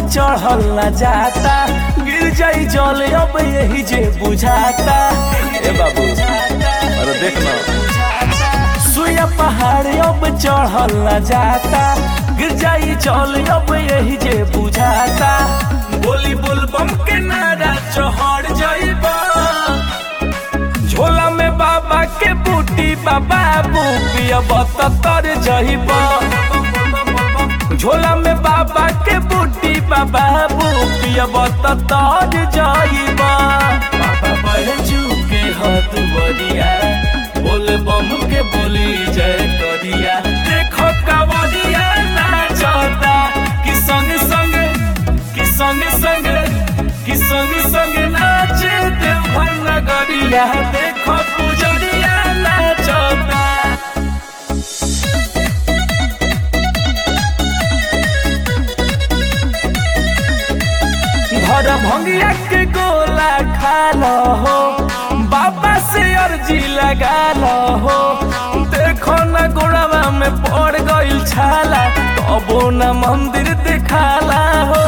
चढ़ल न जाता गिर जाई जल अब यही जे बुझाता ए बाबू अरे देख ना सुया पहाड़ अब चढ़ल न जाता गिर जाई जल अब यही जे बुझाता बोली बुलबम के नारा चढ़ जाइबा झोला में बाबा के बूटी बाबा पियब तर जइबा झोला में बाबा के बूटी बाबा पियब तर जइबा बाबा बैजू के हथुवरिया बोल बम के बोली जय करिया देखो कावरिया नाचता कि संग संग कि संग संग कि संग संग नाचे देवघर नगरिया देखो पुजरिया नाचता घर भंगिया के गोला खा लो हो बाबा से अर्जी लगा लो हो देखो न गोड़वा में पड़ गइल छाला तबो न मंदिर दिखाला हो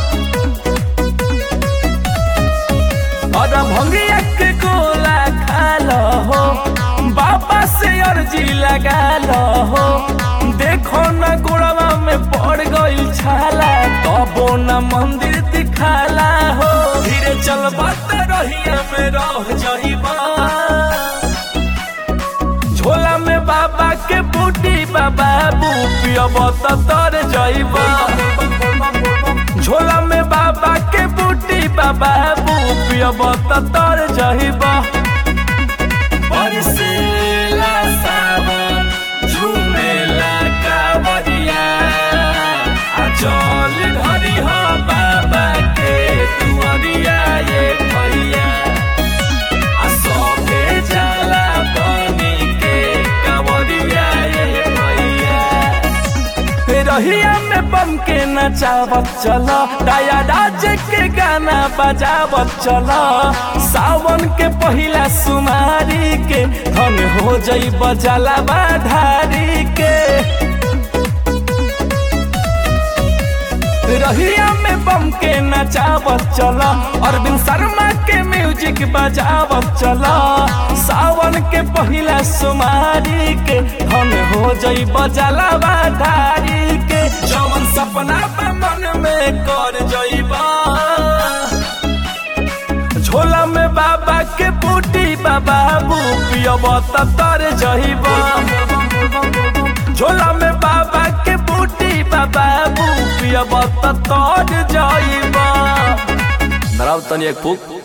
और भंगिया के गोला खा लो हो बाबा से अर्जी लगा लो हो देखो न गोड़वा में पड़ गइल छाला तबो न मंदिर दिखाला हो धीरे चल बात रहिया में रह जइबा झोला में बाबा के बूटी बाबा पियब तर जइबा झोला में बाबा के बूटी बाबा पियब तर जइबा बरसेला सावन झुमेला कावरिया आ चल घरी हो बाबा के दुआरिया ये भैया आ सबे जाला बनी के कावरिया ये भैया रहिया में बम के नचावत चल दया राज के गाना बजावत चल सावन के पहिला सुमारी के धन हो जई बजला बाधारी के रहिया में बम के नचावत चल अरविंद शर्मा के म्यूजिक बजावत चल सावन के पहिला सुमारी के धन हो जई बजला बाधारी के जवन सपना बा मन में कर जइबा झोला में बाबा के बूटी बाबा पियब तर जइबा झोला में बाबा के बूटी बाबा पियब तर जइबा धराव तनी एक फूक